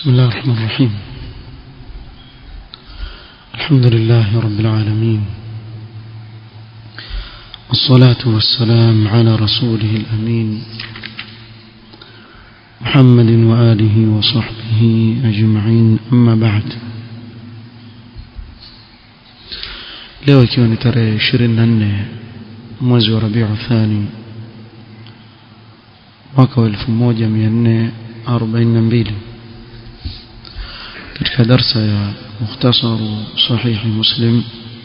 بسم الله الرحمن الرحيم الحمد لله رب العالمين والصلاة والسلام على رسوله الأمين محمد وآله وصحبه أجمعين أما بعد leo ikiwa ni tarehe 24 mwezi wa Rabiu Thani mwaka wa 1442 katika darsa ya مختصر صحيح مسلم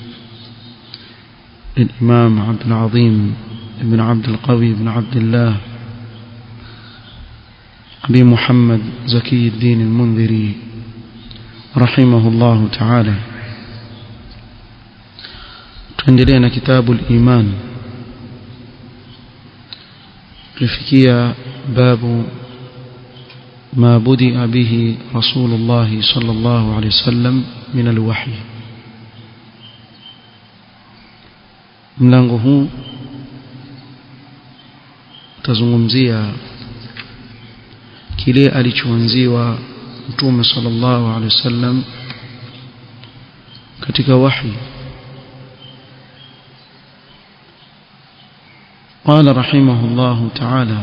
للإمام عبد العظيم بن عبد القوي بن عبد الله أبي محمد زكي الدين المنذري رحمه الله تعالى tuendelea كتاب الإيمان tulifikia باب ما بدأ به رسول الله صلى الله عليه وسلم من الوحي mlango huu tazungumzia kile alichoanziwa mtume sallallahu alaihi wasallam katika wahi قال رحمه الله تعالى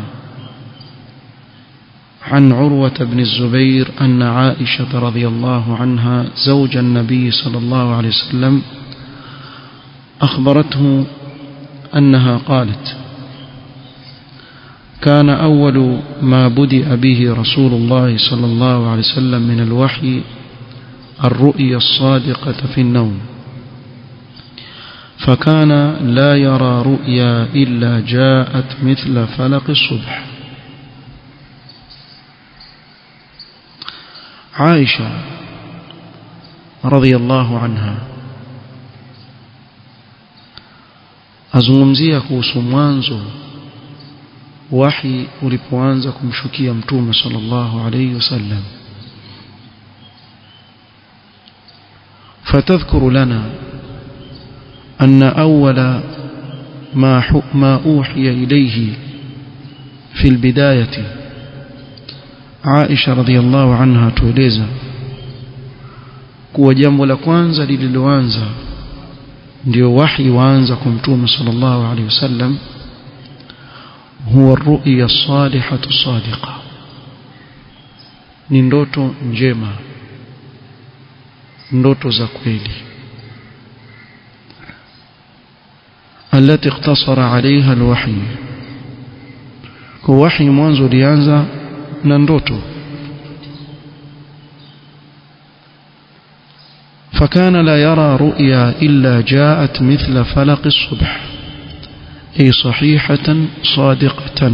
عن عروة بن الزبير أن عائشة رضي الله عنها زوج النبي صلى الله عليه وسلم أخبرته أنها قالت كان أول ما بدأ به رسول الله صلى الله عليه وسلم من الوحي الرؤيا الصادقة في النوم فكان لا يرى رؤيا إلا جاءت مثل فلق الصبح عائشة رضي الله عنها azungumzia kuhusu mwanzo wahi ulipoanza kumshukia mtume sallallahu alayhi wasallam فتذكر لنا أن أول ما ما أوحي إليه في البداية Aisha radhiallahu anha tueleza kuwa jambo la kwanza lililoanza ndio wahi waanza kumtume sallallahu alaihi wasallam huwa ru'ya salihatu sadiqa ni ndoto njema ndoto za kweli التي اقتصر عليها الوحي وحي mwanzo ulianza na ndoto فكان لا يرى رؤيا إلا جاءت مثل فلق الصبح أي صحيحة صادقة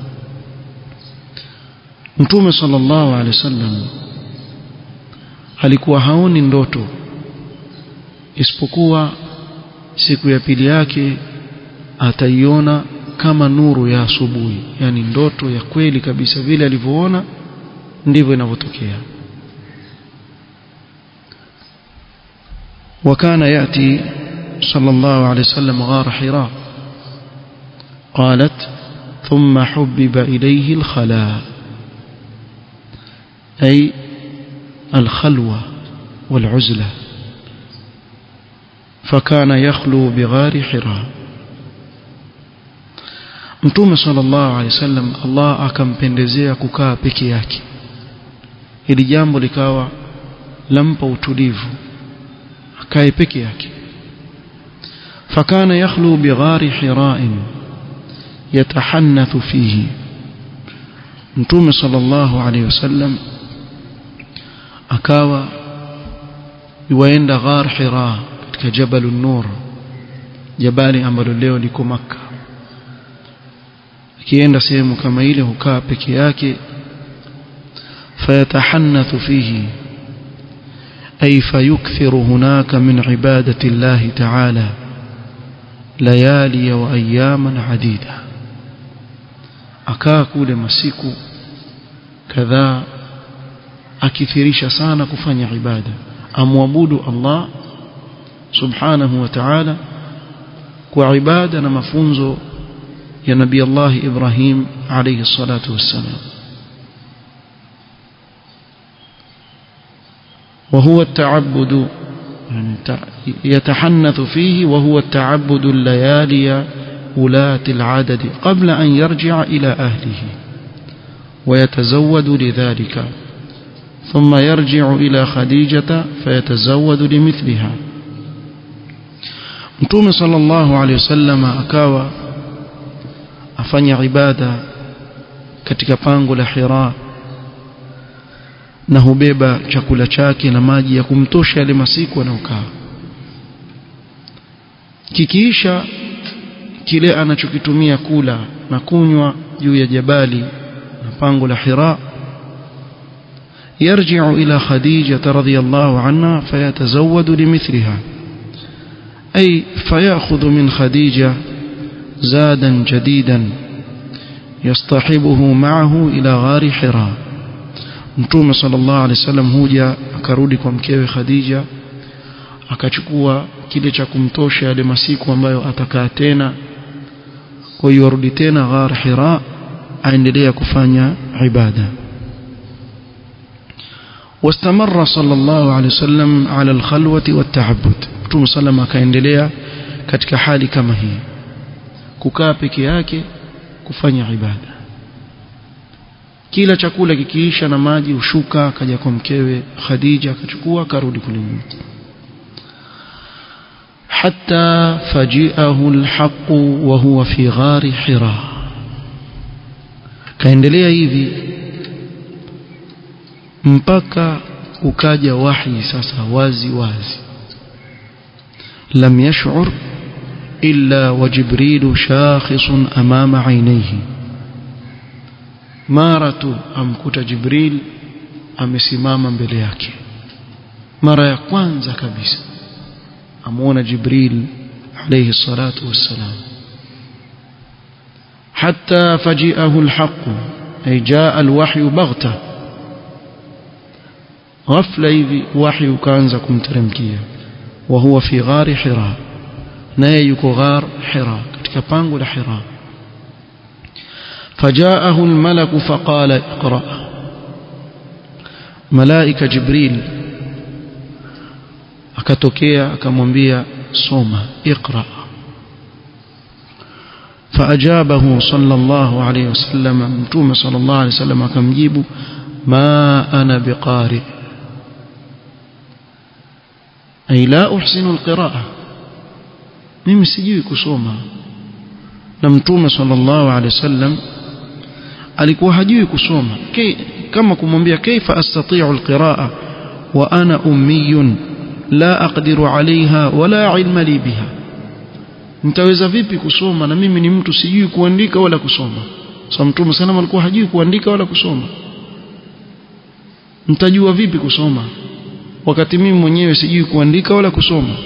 Mtume sallallahu alaihi wasallam alikuwa haoni ndoto isipokuwa siku ya pili yake ataiona kama nuru ya asubuhi yani ndoto ya kweli kabisa vile alivyoona ndivyo inavyotokea وكان يأتي صلى الله عليه وسلم غار حراء قالت ثم حبب إليه الخلاء أي الخلوة والعزلة فكان يخلو بغار حراء Mtume sallallahu alaihi wasallam Allah akampendezea kukaa peke yake. Hili jambo likawa lampa utulivu. Akae peke yake. Fakana yakhlu bighari hira'in yatahannathu fihi. Mtume sallallahu alaihi wasallam akawa yuaenda ghar Hira katika Jabal an-Nur. Jabali ambalo leo liko Makkah. akienda sehemu kama ile hukaa peke yake fayatahannathu fihi ay fayukthiru hunaka min ibadati Allah ta'ala layali wa ayaman adida akaa kule masiku kadhaa akithirisha sana kufanya ibada amwabudu Allah subhanahu wa ta'ala kwa ibada na mafunzo ya nabii Allah Ibrahim alayhi salatu wassalam وهو التعبد يعني يتحنث فيه وهو التعبد الليالي ولاة العدد قبل أن يرجع إلى أهله ويتزود لذلك ثم يرجع إلى خديجة فيتزود لمثلها Mtume sallallahu alaihi wasallam akawa afanya ibada katika pango la Hira na hubeba chakula chake na maji ya kumtosha yale masiku anayokaa kikiisha kile anachokitumia kula na kunywa juu ya jabali na pango la Hira يرجع إلى خديجة رضي الله عنها فيتزود لمثلها أي فيأخذ من خديجة زادا جديدا يصطحبه معه إلى غار حراء mtume sallallahu alaihi wasallam huja akarudi kwa mkewe Khadija akachukua kile cha kumtosha yale masiku ambayo atakaa tena kwa hiyo arudi tena ghar Hira aendelea kufanya ibada واستمر صلى الله عليه وسلم على الخلوة والتعبد mtume sallam akaendelea katika hali kama hii kukaa peke yake kufanya ibada kila chakula kikiisha na maji ushuka akaja kwa mkewe Khadija akachukua akarudi kule nyuma حتى فجئه الحق وهو في غار حراء kaendelea hivi mpaka ukaja wahi sasa wazi wazi lam yash'ur illa wa jibril shakhisun amama aynayhi mara tu amkuta jibril amesimama mbele yake mara ya kwanza kabisa amuona jibril alayhi salatu wassalam حتى فجئه الحق أي جاء الوحي بغته غفلة hivi wahi ukaanza kumteremkia wa huwa fi ghari hira naye yuko ghar hira katika pango la hira فجاءه الملك فقال اقرأ ملائكة جبريل akatokea akamwambia soma اقرأ فأجابه صلى الله عليه وسلم متوم صلى الله عليه وسلم akamjibu ما أنا بقارئ أي لا أحسن القراءة mimi sijui kusoma na mtume sallallahu alaihi wasallam alikuwa hajui kusoma kama kumwambia kaifa astati'u alqiraa wa ana ummiyun la aqdiru alaiha wala ilma li biha nitaweza vipi kusoma na mimi ni mtu sijui kuandika wala kusoma so mtume sallallahu alikuwa hajui kuandika wala kusoma mtajua vipi kusoma wakati mimi mwenyewe sijui kuandika wala kusoma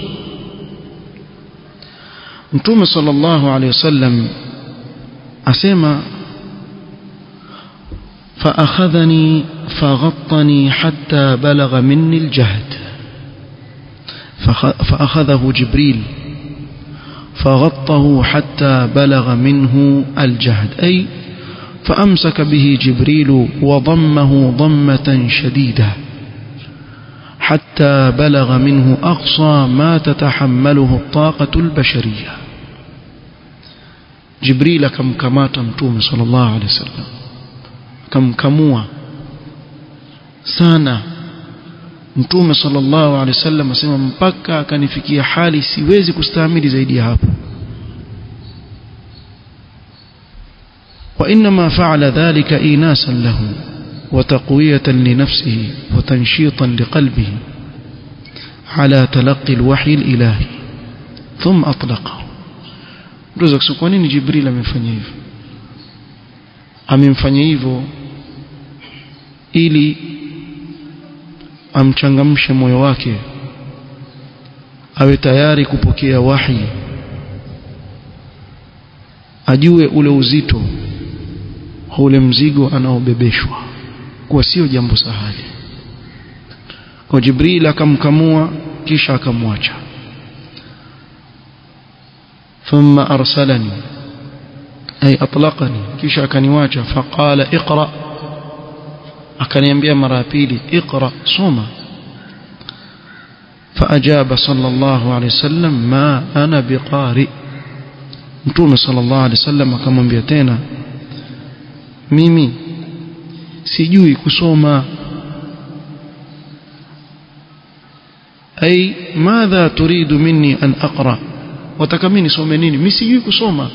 mtume sallallahu alaihi wasallam asema فأخذني فغطني حتى بلغ مني الجهد فأخذه جبريل فغطه حتى بلغ منه الجهد أي فأمسك به جبريل وضمه ضمة شديدة حتى بلغ منه أقصى ما تتحمله الطاقة البشرية جبريل كم كمات متوم صلى الله عليه وسلم كم كموا sana mtume sallallahu alaihi wasallam asema mpaka akanifikia hali siwezi kustahimili zaidi ya hapo وإنما فعل ذلك إيناسا له وتقوية لنفسه وتنشيطا لقلبه على تلقي الوحي الإلهي ثم أطلقه رزق سكوانين جبريل amemfanyia hivyo amemfanyia hivyo ili amchangamshe moyo wake awe tayari kupokea wahi ajue ule uzito ule mzigo anaobebeshwa kuwa sio jambo sahali kwa Jibril akamkamua kisha akamwacha thumma arsalani ay atlaqani kisha akaniwacha faqala iqra akaniambia mara ya pili iqra soma فأجاب صلى الله عليه وسلم ما أنا بقارئ mtume sallallahu alaihi wasallam akamwambia tena mimi sijui kusoma ay madha turidu minni an aqra wataka mimi nisome nini mimi sijui kusoma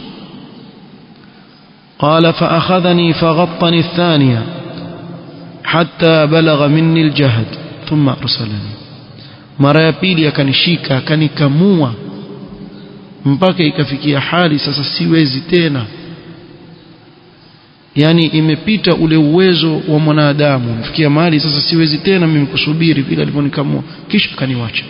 قال فأخذني فغطني الثانية حتى بلغ مني الجهد ثم أرسلني mara ya pili akanishika akanikamua mpaka ikafikia hali sasa siwezi tena yani imepita ule uwezo wa mwanadamu mfikia mahali sasa siwezi tena mimi kusubiri vile alivyonikamua kisha akaniwacha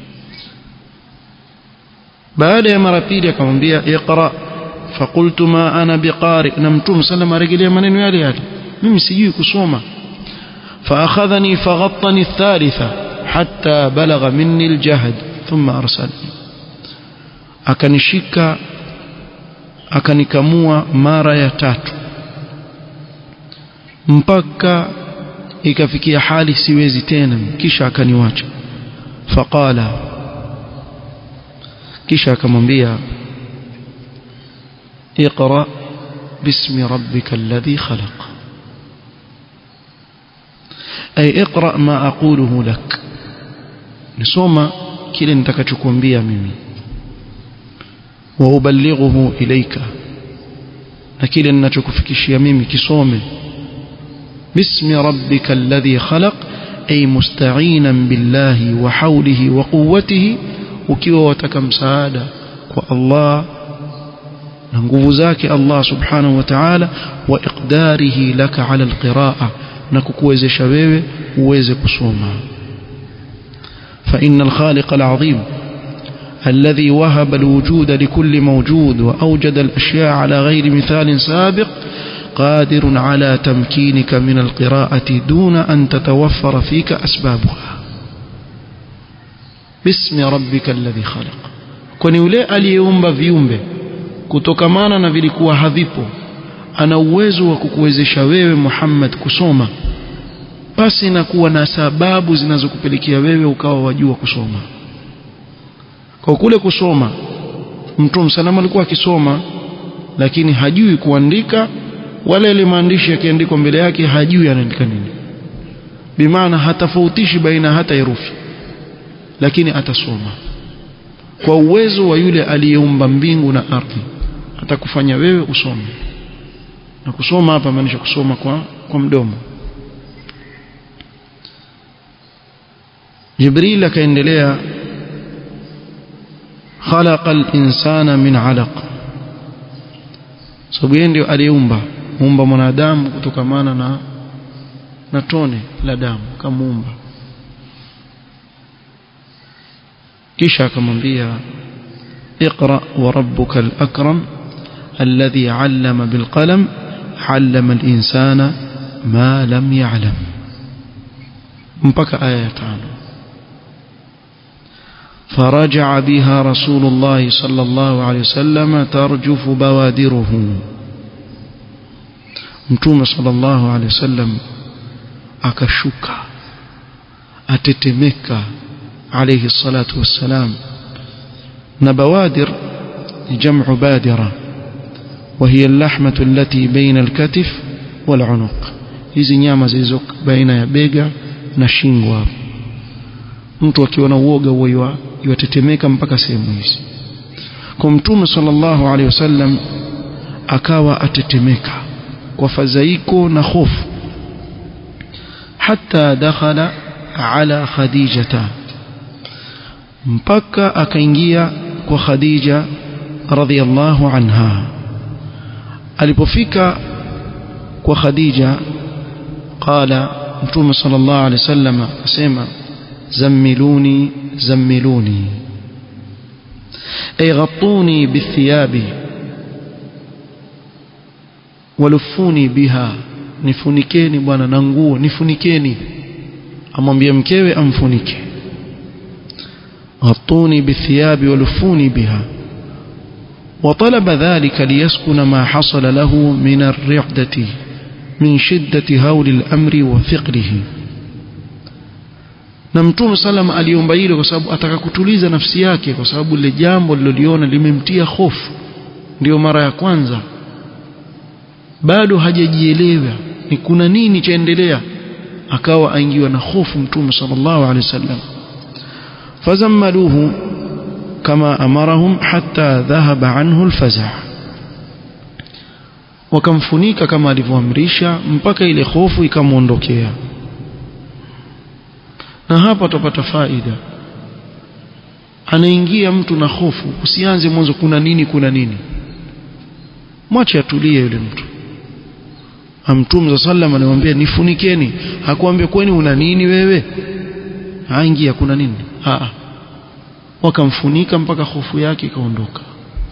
baada ya mara pili akamwambia iqra فقلت ما أنا بقارئ نمتم سلم رجلي منين يالي يالي mimi sijui kusoma فأخذني فغطني الثالثة حتى بلغ مني الجهد ثم أرسلني akanishika akanikamua mara ya tatu mpaka ikafikia hali siwezi tena kisha akaniwacha faqala kisha akamwambia اقرأ باسم ربك الذي خلق أي اقرأ ما أقوله لك نسوما كلا نتكتكوambia mimi وأبلغه إليك لكن نتكفكشيا mimi kisome باسم ربك الذي خلق أي مستعينا بالله وحوله وقوته ukiwa wataka msaada kwa Allah na nguvu zake Allah subhanahu wa ta'ala wa iqdarihi laka ala alqiraa na kukuwezesha wewe uweze kusoma fa innal khaliq alazim الذي وهب الوجود لكل موجود وأوجد الأشياء على غير مثال سابق قادر على تمكينك من القراءة دون أن تتوفر فيك أسبابها باسم ربك الذي خلق كوني يولي اليوم viumbe kutokamana na vilikuwa havipo ana uwezo wa kukuwezesha wewe Muhammad kusoma basi na kuwa na sababu zinazokupelekea wewe ukawa wajua kusoma kwa kule kusoma mtume salama alikuwa akisoma lakini hajui kuandika wala ile maandishi yakiandikwa mbele yake hajui anaandika nini bimaana hatafautishi baina hata herufi lakini atasoma kwa uwezo wa yule aliyeumba mbingu na ardhi atakufanya wewe usome na kusoma hapa maanisha kusoma kwa kwa mdomo Jibril akaendelea khalaqa al-insana min 'alaq sababu yeye ndio aliumba muumba mwanadamu kutokamana na na tone la damu kamuumba kisha akamwambia اقرأ وربك الأكرم الذي علم بالقلم علم الإنسان ما لم يعلم mpaka aya ya tano فرجع بها رسول الله صلى الله عليه وسلم ترجف بوادره متوم صلى الله عليه وسلم akashuka atetemeka عليه الصلاة والسلام نبوادر جمع بادرة وهي اللحمة التي بين الكتف والعنق hizi nyama zilizo baina ya bega na shingo hapo mtu akiwa na uoga huwa yatetemeka mpaka sehemu hizi kwa mtume sallallahu alaihi wasallam akawa atetemeka kwa fadhaiko na hofu hata dakhala ala khadijata mpaka akaingia kwa khadija radhiallahu anha alipofika kwa khadija qala mtume sallallahu alaihi wasallam asema زملوني زملوني أي غطوني بالثياب ولفوني بها nifunikeni bwana na nguo nifunikeni amwambia mkewe amfunike ghattuni bithiyabi walufuni biha وطلب ذلك ليسكن ما حصل له من الرعدة من شدة هول الأمر وثقله na mtume sallam aliomba hilo kwa sababu ataka kutuliza nafsi yake kwa sababu lile jambo liloliona limemtia hofu ndio mara ya kwanza bado hajajielewa ni kuna nini chaendelea akawa aingiwa na hofu mtume sallallahu alaihi wasallam fazammaluhu kama amarahum hatta dhahaba anhu alfaza wakamfunika kama alivyoamrisha mpaka ile hofu ikamwondokea na hapa tupata faida anaingia mtu na hofu usianze mwanzo kuna nini kuna nini mwache atulie yule mtu Mtume sallam anamwambia nifunikeni hakuambia kwani una nini wewe haingia kuna nini a wakamfunika mpaka hofu yake ikaondoka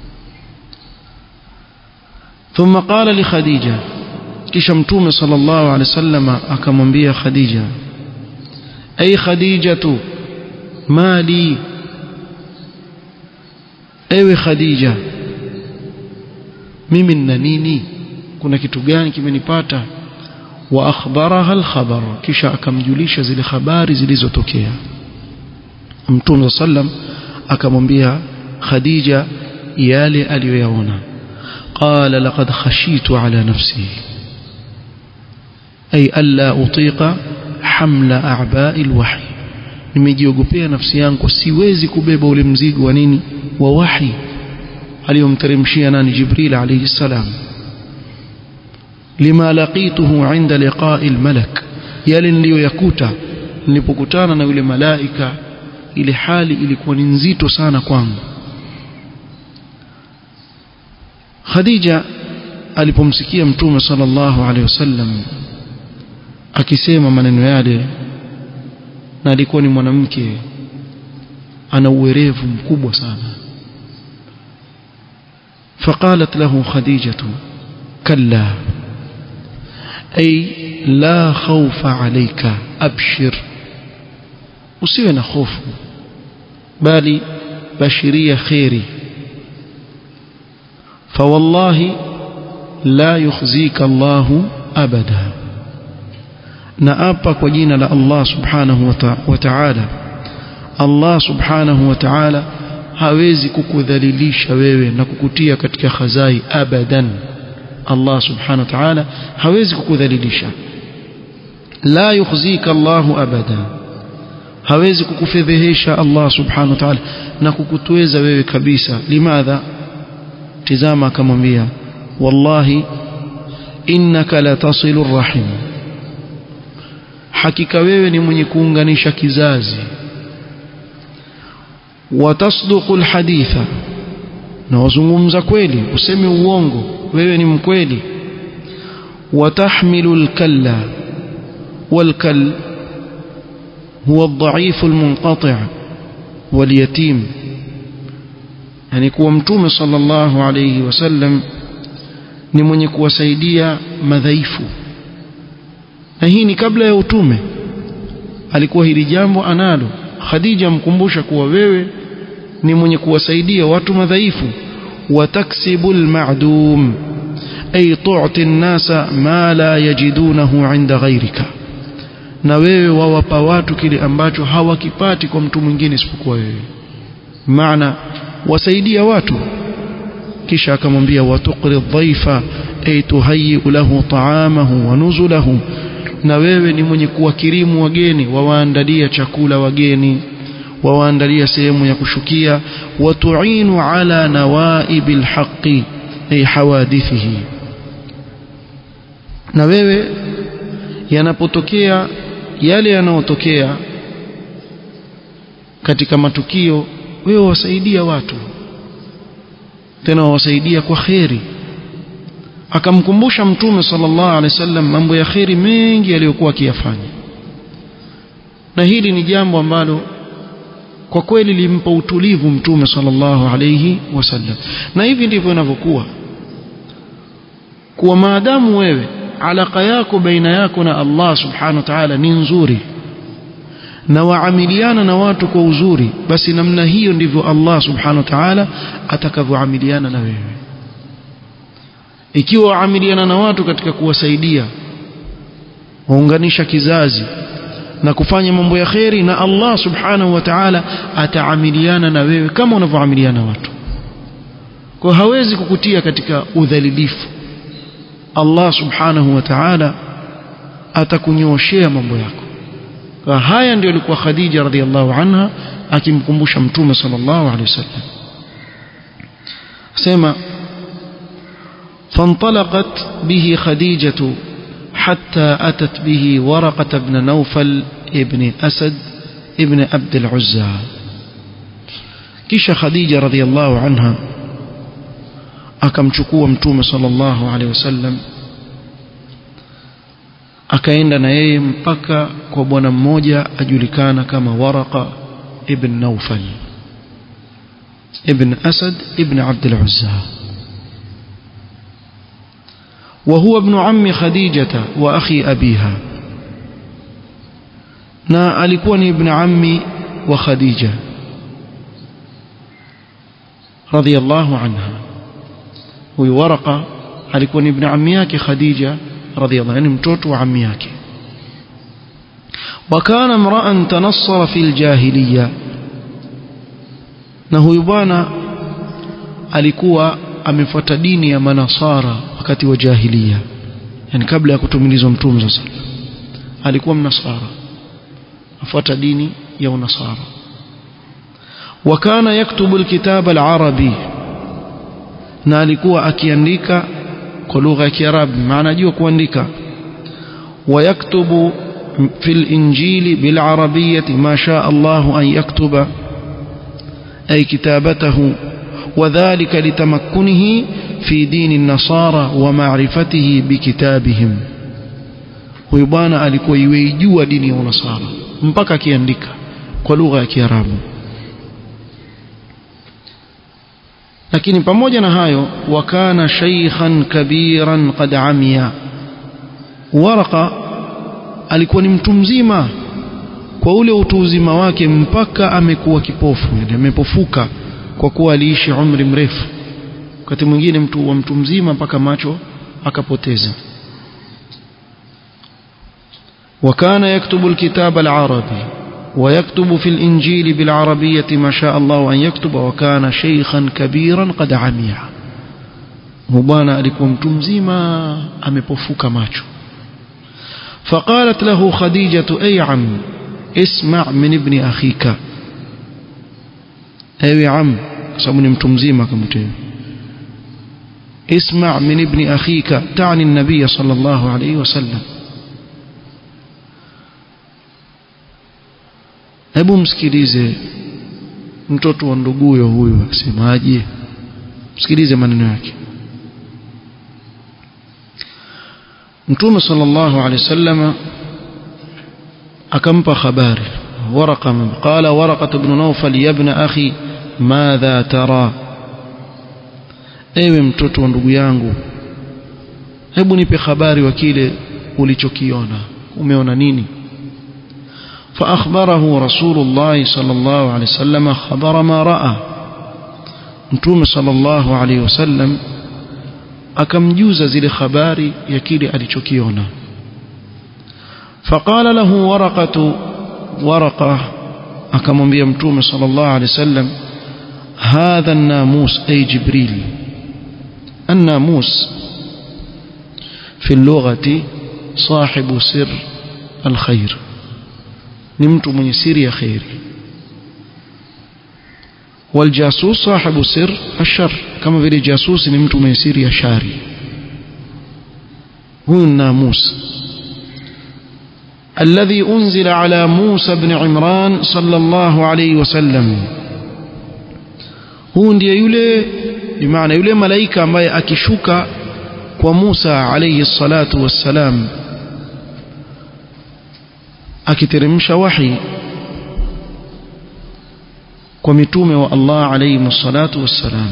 ثم قال لخديجة kisha mtume sallallahu alaihi wasallam akamwambia Khadija ay Khadijatu mali ewe Khadija mimi nina nini kuna kitu gani kimenipata wa akhbaraha alkhabar kisha akamjulisha zile habari zilizotokea mtume sallam akamwambia Khadija yale aliyoyaona قال لقد خشيت على نفسي أي ألا أطيق حمل أعباء الوحي nimejiogopea nafsi yangu siwezi kubeba ule mzigo wa nini wa wahi aliyomteremshia nani jibril alayhi salam lima laqituhu inda liqa'i almalak yale niliyoyakuta nilipokutana na yule malaika ile hali ilikuwa ni nzito sana kwangu Khadija alipomsikia mtume sallallahu alaihi wasallam akisema maneno yale na alikuwa ni mwanamke ana uwerevu mkubwa sana فقالت له خديجة كلا أي لا خوف عليك أبشر usiwe خوف bali bashiria khairi فوالله لا يخزيك الله أبدا نأبا كجينا لا الله سبحانه وتعالى الله سبحانه وتعالى hawezi kukudhalilisha wewe na kukutia katika khazai abadan Allah subhanahu wa ta'ala hawezi kukudhalilisha la yukhzika Allah abada hawezi kukufedhehesha Allah subhanahu wa ta'ala na kukutweza wewe kabisa limadha tizama akamwambia wallahi innaka latasilu rahim hakika wewe ni mwenye kuunganisha kizazi watasduqu alhaditha na wazungumza kweli useme uongo wewe ni mkweli watahmilu alkalla والكل هو الضعيف المنقطع واليتيم yani kuwa mtume sallallahu alayhi wasallam ni mwenye kuwasaidia madhaifu na hii ni kabla ya utume alikuwa hili jambo analo Khadija mkumbusha kuwa wewe ni mwenye kuwasaidia watu madhaifu wataksibu almadum ay tu'ti an-nasa ma la yajidunahu 'inda ghayrika na wewe wawapa watu kile ambacho hawakipati kwa mtu mwingine isipokuwa wewe maana wasaidia watu kisha akamwambia watuqri dhaifa ay tuhayyi lahu ta'amahu wa nuzulahu na wewe ni mwenye kuwakirimu wageni wawaandalia chakula wageni wawaandalia sehemu ya kushukia watuinu ala nawaibil haqqi ay hawadithihi na wewe yanapotokea yale yanayotokea katika matukio wewe wasaidia watu tena wasaidia kwa kheri akamkumbusha mtume sallallahu alaihi wasallam mambo ya kheri mengi aliyokuwa akiyafanya na hili ni jambo ambalo kwa kweli limpa utulivu mtume sallallahu alaihi wasallam na hivi ndivyo inavyokuwa kuwa maadamu wewe alaka yako baina yako na Allah subhanahu wa ta'ala ni nzuri na waamiliana na watu kwa uzuri basi namna hiyo ndivyo Allah subhanahu wa ta'ala atakavyoamiliana na wewe ikiwa waamiliana na watu katika kuwasaidia waunganisha kizazi na kufanya mambo ya kheri na Allah subhanahu wa ta'ala ataamiliana na wewe kama unavyoamiliana watu kwa hawezi kukutia katika udhalilifu Allah subhanahu wa ta'ala atakunyooshea mambo yako kwa haya ndio alikuwa Khadija radhiallahu anha akimkumbusha mtume sallallahu alaihi wasallam sema فانطلقت به خديجة حتى أتت به ورقة بن نوفل ابن أسد ابن عبد العزى كيش خديجة رضي الله عنها akamchukua mtume sallallahu alaihi wasallam akaenda na yeye mpaka kwa bwana mmoja ajulikana kama Waraqa ibn Nawfal ibn Asad ibn Abd al-Uzza وهو ابن عم خديجة وأخي أبيها na alikuwa ni ibn ammi wa Khadija radhiyallahu anha huyu Waraqa alikuwa ni ibn ammi yake Khadija radhiyallahu yani mtoto wa ammi yake وكان امرا تنصر في الجاهليه na huyu bwana alikuwa amefuata dini ya manasara wakati wa jahiliya yani kabla ya kutumilizwa mtume sasa alikuwa mnasara afuata dini ya unasara wakana yaktubu alkitab alarabi na alikuwa akiandika kwa lugha ya kiarabu maana ajua kuandika ويكتب في الإنجيل بالعربية ما شاء الله أن يكتب أي كتابته وذلك لتمكنه في دين النصارى ومعرفته بكتابهم huyu bwana alikuwa iweijua dini ya unasara mpaka akiandika kwa lugha ya kiarabu lakini pamoja na hayo wakana shaykhan kabiran qad amiya waraka alikuwa ni mtu mzima kwa ule utu uzima wake mpaka amekuwa kipofu yani amepofuka kwa kuwa aliishi umri mrefu wakati mwingine mtu wa mtu mzima mpaka macho akapoteza وكان يكتب الكتاب العربي ويكتب في الإنجيل بالعربية ما شاء الله أن يكتب وكان شيخا كبيرا قد عمي مبانا alikuwa mtu mzima amepofuka macho فقالت له خديجة أي عم اسمع من ابن أخيك أي عم سمني متمزيما كمتين اسمع من ابن أخيك تعني النبي صلى الله عليه وسلم hebu msikilize mtoto wa nduguyo huyu akisemaje msikilize maneno yake mtume sallallahu alaihi wasallam akampa habari ورقة قال ورقة بن نوفل يا ابن أخي ماذا ترى ewe mtoto wa ndugu yangu hebu nipe habari wa kile ulichokiona umeona nini فأخبره رسول الله صلى الله عليه وسلم خبر ما رأى متوم صلى الله عليه وسلم akamjuza zile habari ya kile alichokiona فقال له ورقة ورقة akamwambia mtume صلى الله عليه وسلم هذا الناموس أي جبريل الناموس في اللغة صاحب سر الخير ni mtu mwenye siri ya khairi والجاسوس صاحب سر الشر كما vile jasusi ni mtu mwenye siri ya shari huyu namus الذي أنزل على موسى بن عمران صلى الله عليه وسلم huu ndiye yule bimaana yule malaika ambaye akishuka kwa Musa alayhi salatu wassalam akiteremsha wahi kwa mitume wa Allah alayhi salatu wassalam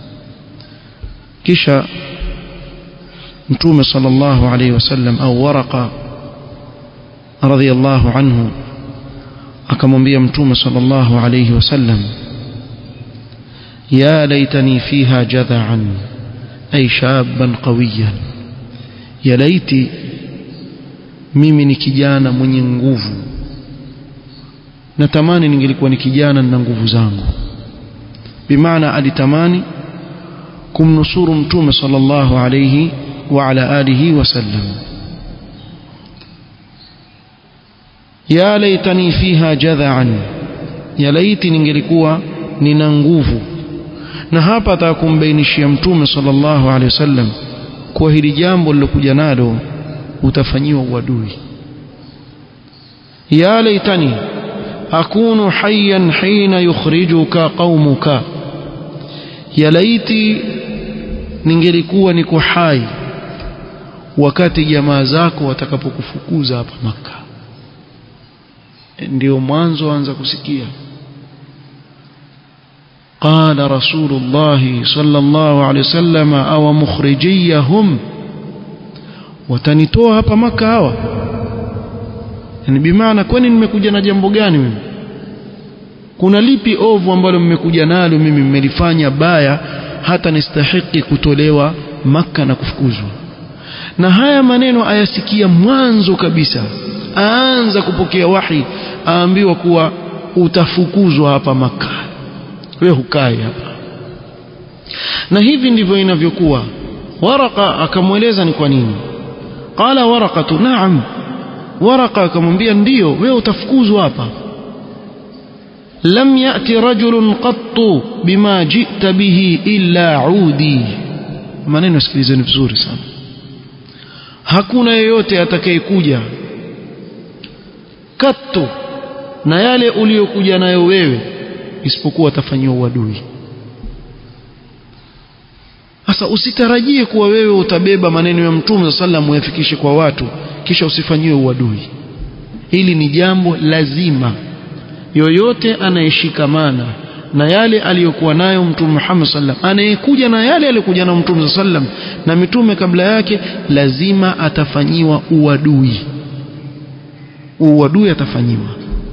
kisha mtume sallallahu alayhi wasallam au waraqa radhiyallahu anhu akamwambia mtume sallallahu alayhi wasallam يا ليتني فيها جذعا أي شابا قويا يا ليتي mimi ni kijana mwenye nguvu natamani ningelikuwa ni kijana na nguvu zangu bimaana alitamani kumnusuru mtume sallallahu alayhi wa ala alihi wasallam ya laitani fiha jadhaan ya laiti ningelikuwa nina nguvu na hapa atakumbainishia mtume sallallahu alaihi wasallam kwa hili jambo lilokuja nalo utafanyiwa uadui ya laitani akunu hayyan hina yukhrijuka qaumuka ya laiti ningelikuwa niko hai wakati jamaa zako watakapokufukuza hapa maka ndio mwanzo anza kusikia قال رسول الله صلى الله عليه وسلم أو مخرجيهم watanitoa hapa maka hawa yani bimaana kwani nimekuja na jambo gani mimi kuna lipi ovu ambalo mmekuja nalo mimi mmelifanya baya hata nistahiki kutolewa maka na kufukuzwa na haya maneno ayasikia mwanzo kabisa aanza kupokea wahi aambiwa kuwa utafukuzwa hapa maka wewe hukai hapa na hivi ndivyo inavyokuwa waraka akamweleza ni kwa nini qala waraqatu na'am waraka akamwambia ndiyo wewe utafukuzwa hapa lam yati rajulun qattu bima jita bihi illa udi maneno sikilizeni vizuri sana hakuna yeyote atakayekuja kattu na yale uliyokuja nayo wewe isipokuwa atafanyiwa uadui sasa usitarajie kuwa wewe utabeba maneno ya mtume sallam uyafikishe kwa watu kisha usifanyiwe uadui hili ni jambo lazima yoyote anayeshikamana na yale aliyokuwa nayo mtume Muhammad sallam anayekuja na yale aliyokuja nayo mtume sallam na mitume kabla yake lazima atafanyiwa uadui uadui atafanyiwa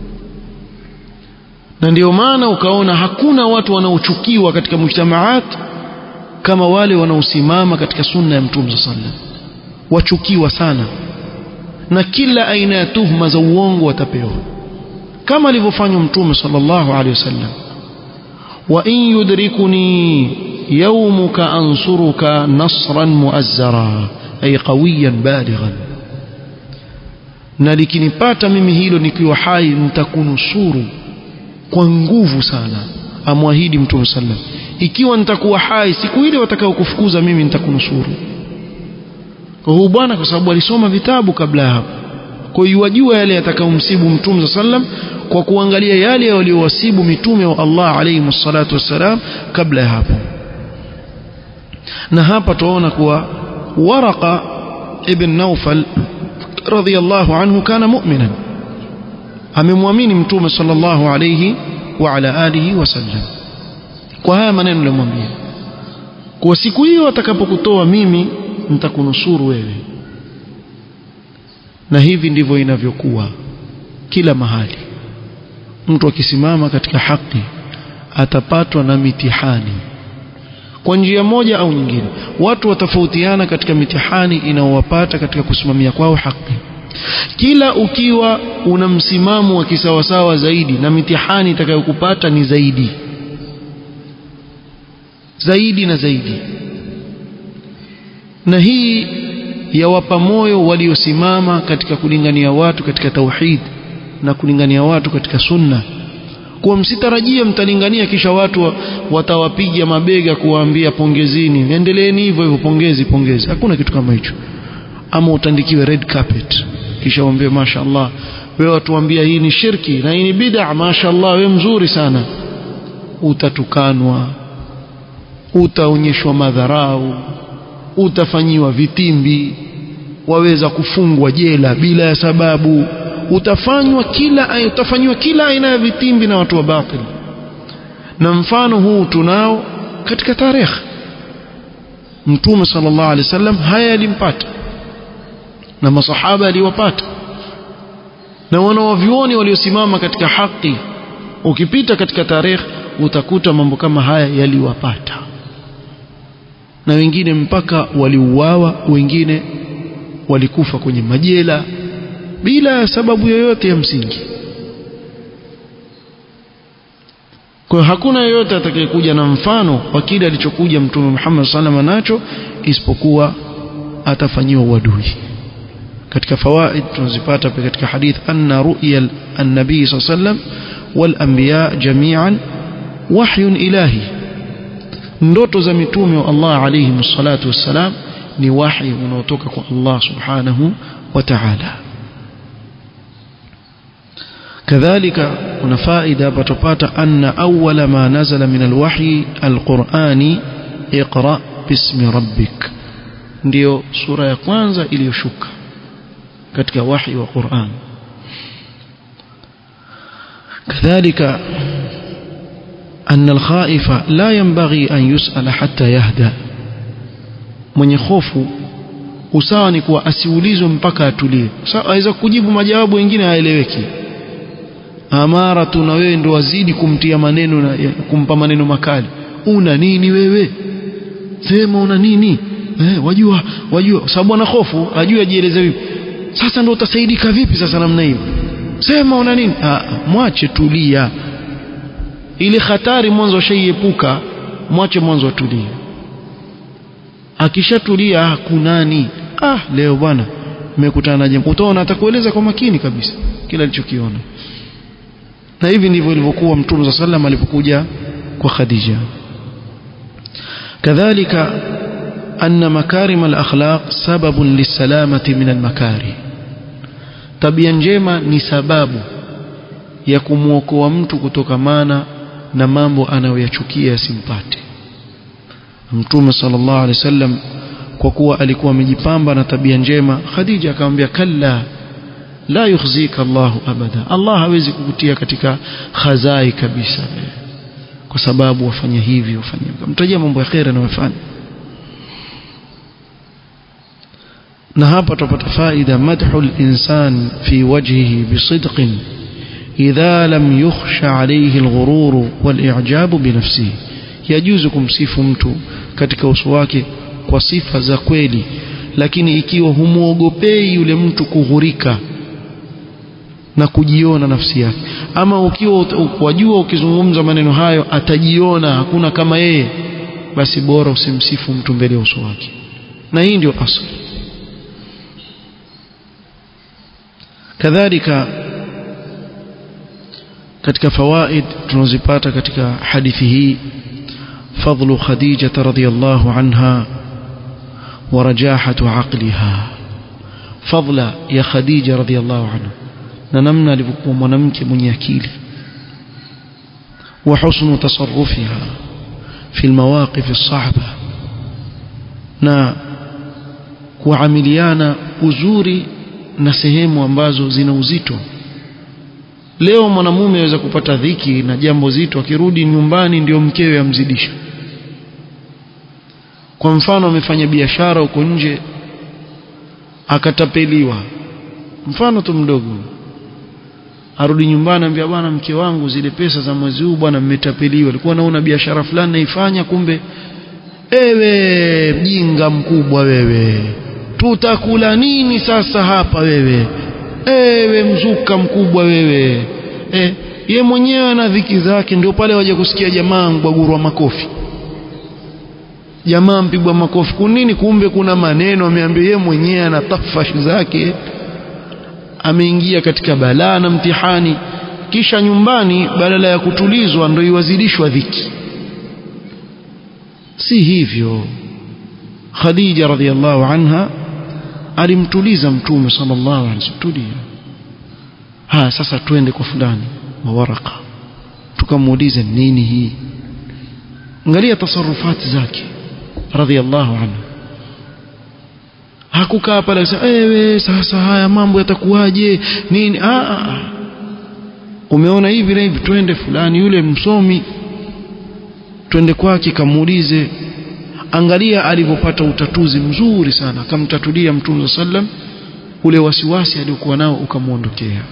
na ndio maana ukaona hakuna watu wanaochukiwa katika mujtamaat kama wale wanaosimama katika sunna ya mtume sallam wachukiwa sana na kila aina ya tuhma za uongo watapewa kama alivyofanywa mtume sallallahu alaihi wasallam wa in yudrikuni yawmuka ansuruka nasran muazzara ay qawiyan balighan na likinipata mimi hilo nikiwa hai nitakunusuru kwa nguvu sana amwahidi mtume sallam ikiwa nitakuwa hai siku ile watakao kufukuza mimi nitakunusuru kwa huyu bwana kwa sababu alisoma vitabu kabla ya hapo kwa hiyo wajua yale yatakayomsibu mtume sallam kwa kuangalia yale waliowasibu mitume wa Allah alayhi salatu wassalam kabla ya hapo na hapa tuona kuwa Waraqa ibn Nawfal radhiyallahu anhu kana mu'minan amemwamini mtume sallallahu alayhi wa ala alihi wasallam kwa haya maneno nilimwambia kwa siku hiyo atakapokutoa mimi nitakunusuru wewe na hivi ndivyo inavyokuwa kila mahali mtu akisimama katika haki atapatwa na mitihani kwa njia moja au nyingine watu watafautiana katika mitihani inaowapata katika kusimamia kwao haki kila ukiwa una msimamo wa kisawasawa zaidi na mitihani itakayokupata ni zaidi zaidi na zaidi na hii yawapa moyo waliosimama katika kulingania watu katika tauhid na kulingania watu katika sunna kuwa msitarajie mtalingania kisha watu watawapiga mabega kuwaambia pongezini endeleeni hivyo hivyo pongezi pongezi hakuna kitu kama hicho ama utandikiwe red carpet kisha uambie mashaallah wewe watuambia hii ni shirki na hii ni bid'a mashaallah wewe mzuri sana utatukanwa utaonyeshwa madharau utafanyiwa vitimbi waweza kufungwa jela bila ya sababu utafanywa kila utafanywa kila aina ya vitimbi na watu wa batil na mfano huu tunao katika tarehe mtume sallallahu alaihi wasallam haya yalimpata na masahaba aliwapata na wanawavyuoni waliosimama katika haki ukipita katika tarehe utakuta mambo kama haya yaliwapata na wengine mpaka waliuawa wengine walikufa kwenye majela bila sababu yoyote ya msingi kwa hiyo hakuna yeyote atakayekuja na mfano wa kile alichokuja mtume Muhammad sallallahu nacho isipokuwa atafanyiwa uadui katika fawaid tunazipata pia katika hadith anna ru'ya an-nabii sallam wal anbiya jami'an wahyun ilahi ndoto za mitume wa Allah alayhi salatu wassalam ni wahi unaotoka kwa Allah subhanahu wa ta'ala كذلك kuna faida hapa tupata anna awwala ma nazala min alwahyi alqur'ani iqra bismi rabbik ndio sura ya kwanza iliyoshuka katika wahi wa Qur'an كذلك أن الخائف لا ينبغي أن يسأل حتى يهدى mwenye hofu usawa ni kuwa asiulizwe mpaka atulie aweza kujibu majawabu mengine haeleweki amara tu na wewe ndo wazidi kumtia maneno na kumpa maneno makali una nini wewe sema una nini eh, wajua wajua sababu ana hofu ajue ajieleze vipi sasa ndo utasaidika vipi sasa namna hiyo sema una nini ah, mwache tulia ili hatari mwanzo shaiepuka mwache mwanzo atulie akishatulia hakunani ah leo bwana nimekutana na jambo utaona atakueleza kwa makini kabisa kila alichokiona na hivi ndivyo ilivyokuwa mtume صلى الله alipokuja kwa Khadija kadhalika anna makarim al-akhlaq sababun lisalamati min al-makari tabia njema ni sababu ya kumwokoa mtu kutokamana na mambo anayoyachukia yasimpate mtume sallallahu alaihi wasallam kwa kuwa alikuwa amejipamba na tabia njema Khadija akamwambia kalla la yukhzika Allahu abada Allah hawezi kukutia katika khazai kabisa kwa sababu wafanya hivi wafanya mtajia mambo ya khair anayofanya na hapa tupata faida madhul insan fi wajhihi bisidqin idha lam yukhsha alayhi alghurur wal-i'jab binafsihi yajuzu kumsifu mtu katika uso wake kwa sifa za kweli lakini ikiwa humuogopei yule mtu kughurika na kujiona nafsi yake ama ukiwa wajua ukizungumza maneno hayo atajiona hakuna kama yeye basi bora usimsifu mtu mbele ya uso wake na hii ndio asli kadhalika katika fawaid tunazipata katika hadithi hii فضل خديجة رضي الله عنها ورجاحة عقلها فضل يا خديجة رضي الله عنها ننمنا لبقوا منمك من يكيل وحسن تصرفها في المواقف الصعبة na kuamiliana uzuri na sehemu ambazo zina uzito leo mwanamume aweza kupata dhiki na jambo zito akirudi nyumbani ndio mkewe amzidisha kwa mfano amefanya biashara huko nje akatapeliwa mfano tu mdogo arudi nyumbani ambia bwana mke wangu zile pesa za mwezi huu bwana mmetapeliwa alikuwa naona biashara fulani naifanya kumbe ewe mjinga mkubwa wewe tutakula nini sasa hapa wewe ewe mzuka mkubwa wewe e, ye mwenyewe ana dhiki zake ndio pale waje kusikia jamaa mbagurwa makofi jamaa mpigwa makofi kunini kumbe kuna maneno ameambia ye mwenyewe ana tafashi zake ameingia katika balaa na mtihani kisha nyumbani badala ya kutulizwa ndio iwazidishwa dhiki si hivyo Khadija radhiallahu anha alimtuliza mtume sallallahu alaihi wasallam tulia ha sasa twende kwa fulani wa waraka tukamuulize nini hii angalia tasarufati zake radhiallahu anhu hakukaa pale akasema ewe sasa haya mambo yatakuwaje nini ah, ah. umeona hivi na hivi twende fulani yule msomi twende kwake kamuulize angalia alivyopata utatuzi mzuri sana akamtatulia mtume sallam ule wasiwasi aliokuwa nao ukamwondokea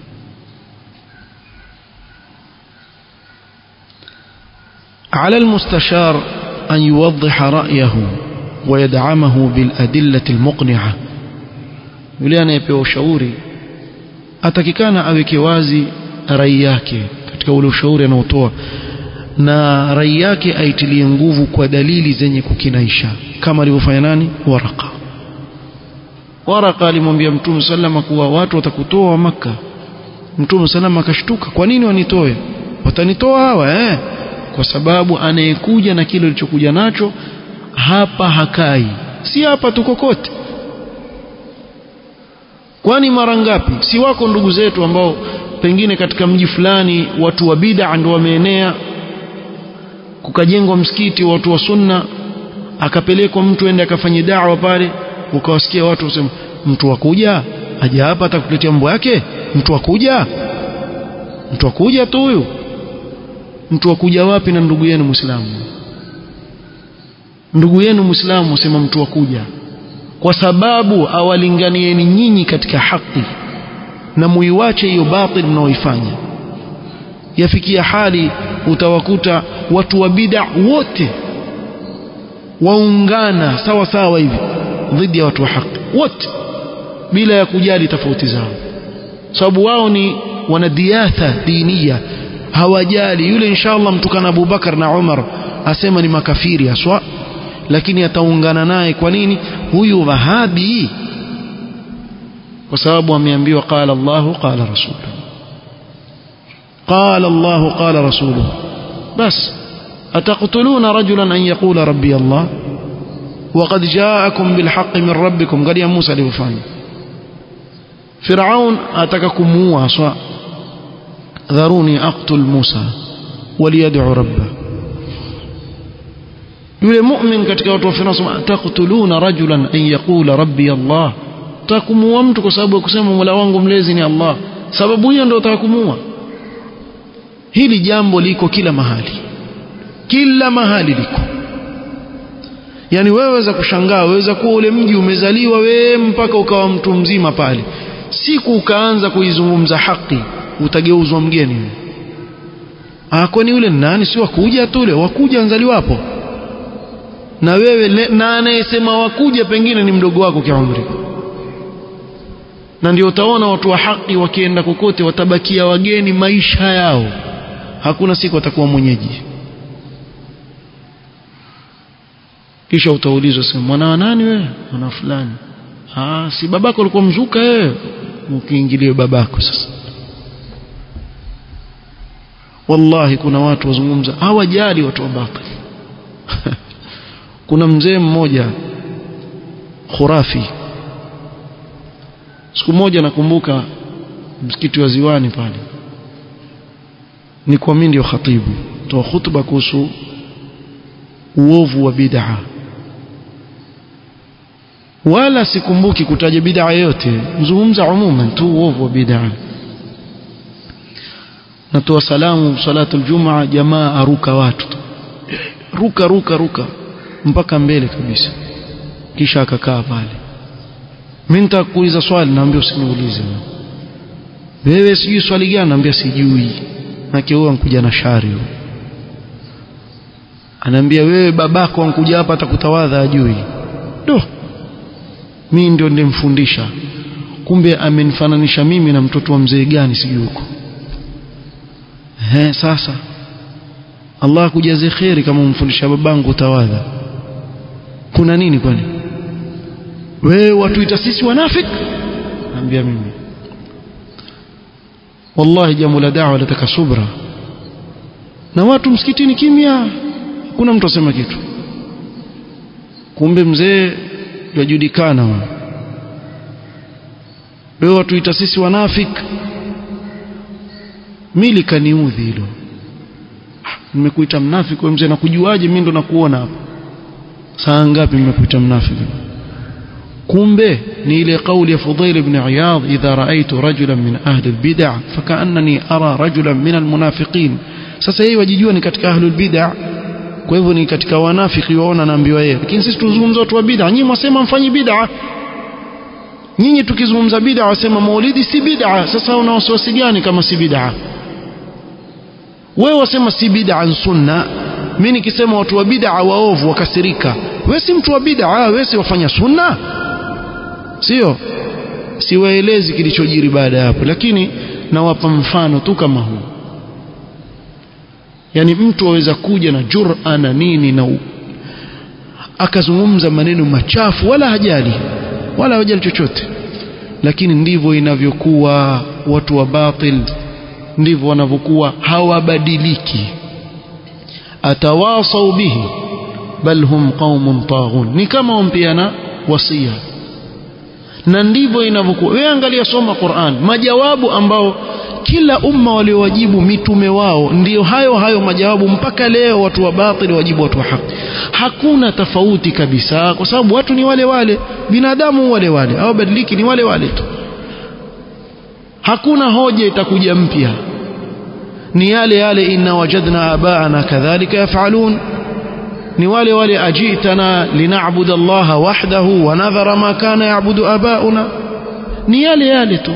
على المستشار أن يوضح رأيه ويدعمه بالأدلة المقنعة yule anayepewa ushauri atakikana aweke wazi rai yake katika ule ushauri anaotoa na rai yake aitilie nguvu kwa dalili zenye kukinaisha kama alivyofanya nani waraka waraka alimwambia mtume sallama kuwa watu watakutoa wa maka mtume sallama akashtuka kwa nini wanitoe watanitoa hawa eh kwa sababu anayekuja na kile alichokuja nacho hapa hakai si hapa tu kokote kwani mara ngapi si wako ndugu zetu ambao pengine katika mji fulani watu wa bid'a ndio wameenea kukajengwa msikiti watu wa sunna akapelekwa mtu ende akafanye da'wa pale ukawasikia watu wasema mtu wakuja aje hapa atakuletea mambo yake mtu wakuja mtu wakuja tu huyu mtu wakuja wapi na ndugu yenu muislamu ndugu yenu muislamu usema mtu wakuja kwa sababu awalinganieni nyinyi katika haki na muiwache hiyo batil mnaoifanya yafikia hali utawakuta watu wa bid'a wote waungana sawa sawa hivi dhidi ya watu wa haki wote bila ya kujali tofauti zao sababu wao ni wanadiatha dinia hawajali yule inshallah mtukana Abu Bakar na Umar asema ni makafiri aswa lakini ataungana naye kwa nini huyu wahabi kwa sababu ameambiwa qala Allah qala rasuluhu قال الله قال رسوله بس أتقتلون رجلا أن يقول ربي الله وقد جاءكم بالحق من ربكم قال يا موسى لوفان فرعون أتككم موسى ذروني أقتل موسى وليدعو ربه yule mu'min katika watu wa Firaun taqtuluna rajulan an yaqula rabbi Allah takumuua mtu kwa sababu ya kusema Mola wangu mlezi ni Allah sababu hiyo ndio utakumua hili jambo liko kila mahali kila mahali liko yani wewe waweza kushangaa waweza kuwa ule mji umezaliwa wewe mpaka ukawa mtu mzima pale siku ukaanza kuizungumza haki utageuzwa mgeni ah kwani yule nani si wakuja tu ule wakuja anzaliwa hapo na wewe na anayesema wakuja pengine ni mdogo wako kiumri na ndio utaona watu wa haki wakienda kokote watabakia wageni maisha yao hakuna siku atakuwa mwenyeji kisha utaulizwa sema mwana wa nani wewe mwana fulani ah si babako alikuwa mzuka wewe ukiingilia babako sasa wallahi kuna watu wazungumza hawajali watu wa batil kuna mzee mmoja khurafi siku moja nakumbuka msikiti wa ziwani pale ni kwa mimi ndio khatibu toa hutuba kuhusu uovu wa bid'a wala sikumbuki kutaja bid'a yote mzungumza umuman tu uovu wa bid'a natoa salamu salatu aljumaa jamaa aruka watu ruka ruka ruka mpaka mbele kabisa kisha akakaa pale mimi nitakuuliza swali naambia usiniulize wewe sijui swali gani naambia sijui na huyo ankuja na shari huyo anaambia wewe babako ankuja hapa atakutawadha ajui do mimi ndio nilimfundisha kumbe amenifananisha mimi na mtoto wa mzee gani sijui huko eh sasa Allah akujaze kheri kama umfundisha babangu tawadha kuna nini kwani wewe watuita sisi wanafik naambia mimi wallahi jambo la da'wa lataka subra na watu msikitini kimya kuna mtu asema kitu kumbe mzee yajulikana wewe watuita sisi wanafik mili kaniudhi hilo nimekuita mnafiki wewe mzee nakujuaje mimi ndo nakuona hapa saa ngapi nimekuita mnafiki kumbe ni ile kauli ya Fudail ibn Iyad idha raaitu rajulan min ahli albid'a fakaannani ara rajulan min almunafiqin sasa yeye wajijua ni katika ahli albid'a kwa hivyo ni katika wanafiki waona naambiwa yeye lakini sisi tuzungumza watu wa bid'a nyinyi mwasema mfanyi bid'a nyinyi tukizungumza bid'a wasema maulidi si bid'a sasa una wasiwasi gani kama si bid'a wewe wasema si bid'a sunna mimi nikisema watu wa bid'a waovu wakasirika wewe si mtu wa bid'a wewe si wafanya sunna sio siwaelezi kilichojiri baada ya hapo lakini nawapa mfano tu kama huu yani mtu aweza kuja na jur'a na nini na u... akazungumza maneno machafu wala hajali wala hajali chochote lakini ndivyo inavyokuwa watu wa batil ndivyo wanavyokuwa hawabadiliki atawasau bihi bal hum qaumun taghun ni kama wampeana wasia na ndivyo inavyokuwa wewe angalia soma Qur'an majawabu ambao kila umma waliowajibu mitume wao ndiyo hayo hayo majawabu mpaka leo watu wa batili wajibu watu wa haki hakuna tofauti kabisa kwa sababu watu ni wale wale binadamu wale wale hawabadiliki ni wale wale tu hakuna hoja itakuja mpya ni yale yale inna wajadna abaana kadhalika yafalun ni wale wale ajitana linaabudu allaha wahdahu wa nadhara ma kana yaabudu abauna ni yale yale tu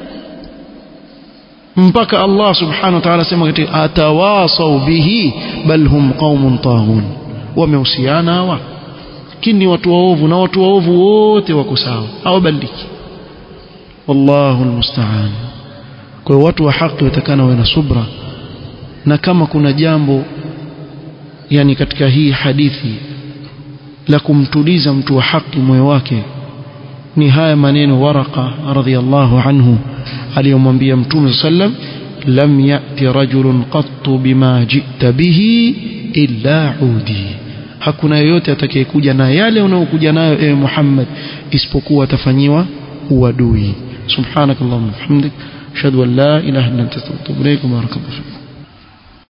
mpaka Allah subhanahu wa ta'ala sema katika atawasau bihi bal hum qaumun taghun wamehusiana hawa kini watu waovu na watu waovu wote wako sawa hawabadiliki wallahu almusta'an kwa watu wa haki watakana wawe na subra na kama kuna jambo yani katika hii hadithi la kumtuliza mtu wa haki moyo wake ni haya maneno waraka radhiallahu anhu aliyomwambia mtume sallam lam yati rajulun qattu bima jita bihi illa udi hakuna yeyote atakayekuja na yale unaokuja nayo ewe Muhammad isipokuwa atafanyiwa uadui subhanakallahumma hamdik ashhadu an la ilaha illa anta astaghfiruka wa atubu ilaik barakallahu